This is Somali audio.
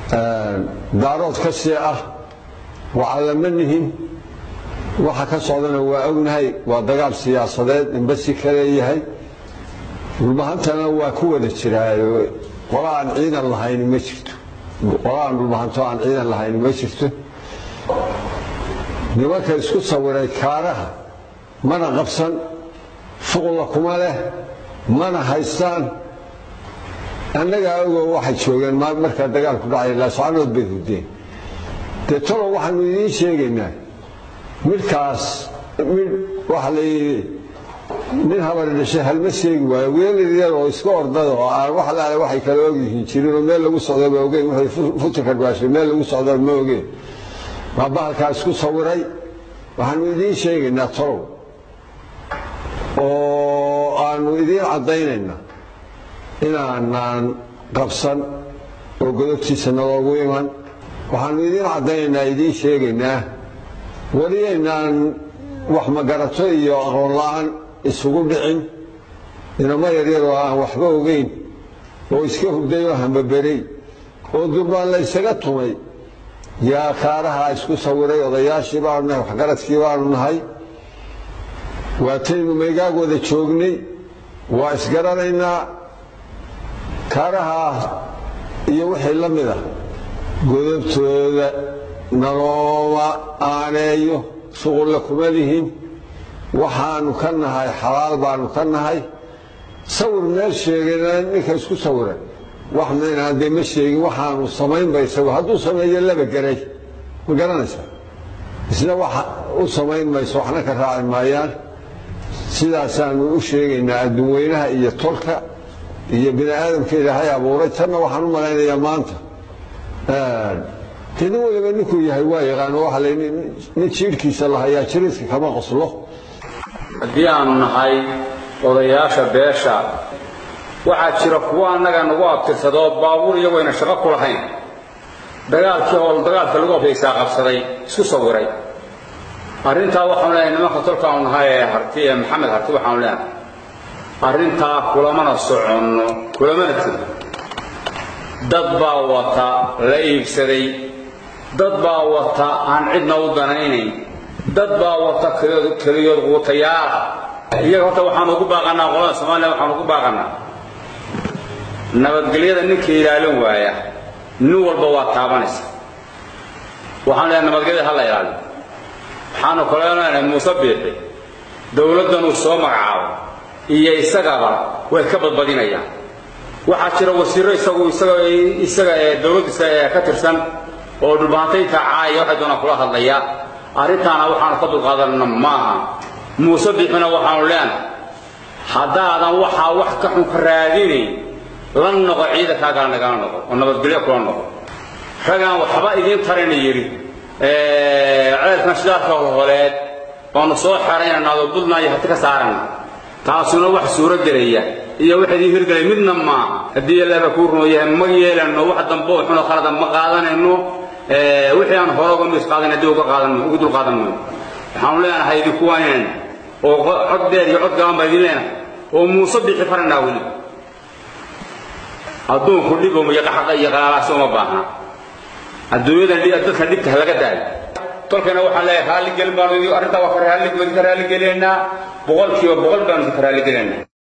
daarood ka see ah wacallama nihin waxa ka socdana waa ognahay waa dagaal siyaasadeed inbasi ka leeyahay dhulbahantana waa ku wada jiraayo qola aan ciidan lahayn ma jirto qola aan dhulbahanto aan ciidan lahayn ma jirto nimanka isku sawiray kaaraha mana qabsan shuqulla kuma leh mana haystaan annagaa ogoo waxay joogeen markaa dagaalku dhacay laascanood bay hurdeen dee talow waxaanu idiin sheegaynaa midhkaas midh waxa la yidhi nin habari dhashay halma sheegi waayo wiilal yar oo iska ordada oo aan wax laale waxay kala ogyihiin jirin oo meel lagu socdaba ogeyn wuxuu futinka dhaashay meel lagu socdaba ma ogeen waa bahalkaa isku sawiray waxaanu idiin sheegaynaa talow oo aanu idiin caddaynayna inaanaan qabsan oo godobtiisa naloogu iman waxaanu idiin caddaynaynaa idiin sheegaynaa weliyaynaan wax magarato iyo aqoon la'aan isugu dhicin inamo yaryar oo aan waxba ogeyn oo iska hurday oo hambaberey oo durbaan la ysaga tumay yaa kaaraha isku sawiray odayaashii baanu nahay waxgaradkii baanu nahay waataynu maygaag wada joognay waa isgaranaynaa kaaraha iyo wixii la mid ah godobtooda nalooma aaneeyo shuqulla kuma lihin waxaanu ka nahay xalaal baanu ka nahay sawir meel sheegayna ninka isku sawiray wax maynaan dee ma sheegin waxaanu samaynba isagu hadduu sameeyo laba garay ma garanaysaa isna wax u samayn mayso waxna ka raaci maayaan sidaasaanu u sheegaynaa adduun weynaha iyo tolka iyo bini aadamka ilaahay abuuray tanna waxaan u malaynayaa maanta dee nin waliba ninkuu yahay waa yaqaano waxa la nin jiirhkiisa lahayaa jiriiska kama qoslo haddii aanu nahay odayaasha beesha waxaa jira kuwo annaga nagu abtirsadoo baabuur iyagoyna shaqo ku lahayn dagaalkii hool dagaalka lagu afaysaa qabsaday isku sawiray arrintaa waxaanu leeyahay nimanka tolkaanu nahay ee harti ee maxamed harti waxaanu leenahay arrintaa kulamana soconno kulamana tiro dad baa wata la iibsaday dad baa wata aan cidna u danaynayn dad baa wata keliyood quutayaala iyaga horta waxaanu ugu baaqanaa qolada soomaaliya waxaanu ugu baaqanaa nabadgelyada ninka ilaalin waaya nin walba waa taabanaysa waxaan leeyahay nabadgelyada ha la ilaaliyo waxaanu kaloo leenahay muuse biixi dowladdanuu soo magacaabo iyo isagaba way ka badbadinayaan waxaa jira wasiirro isagu isaga isaga ee dowladdiisa ee ka tirsan oo dhulbahantaynta caaya waxay doonaan kula hadlayaa arrintaana waxaanu ka dulqaadanna maaha muuse biixina waxaanu leenahay haddaadan waxaa wax ka xun ka raadinayn la noqo ciidankaagala nagala noqo oo nabadgelyo kula noqo ragaan waxba idiin tarayna yidhi ceelkan shidaalka holeed baanu soo xeraynanaado budnaayo hati ka saarana taasuna wax suuro gelaya iyo wax idiin hirgelay midna maaha haddii ilaaba kuu rumayahay ma yeelano wax dambe oo xunoo khalada ma qaadanayno wixii aan hore uga mis qaadan haddii uga qaadan ugu dul qaadan mayno waxaanu leenahay idinku waanayna oo cod dheer iyo cod gaban baa idin leenahay oo muuse bixi faranaa weli adduunku dhibo iyo qaxaqa iyo qalaalaasi uma baahna adduunyadan dadka dhibka laga daayo tolkana waxaan leeyahay raalli gelin baanu arrintaa waa ka raalli ka raalli gelinaynaa boqolkiiba boqol baanu ka raalli gelinaynaa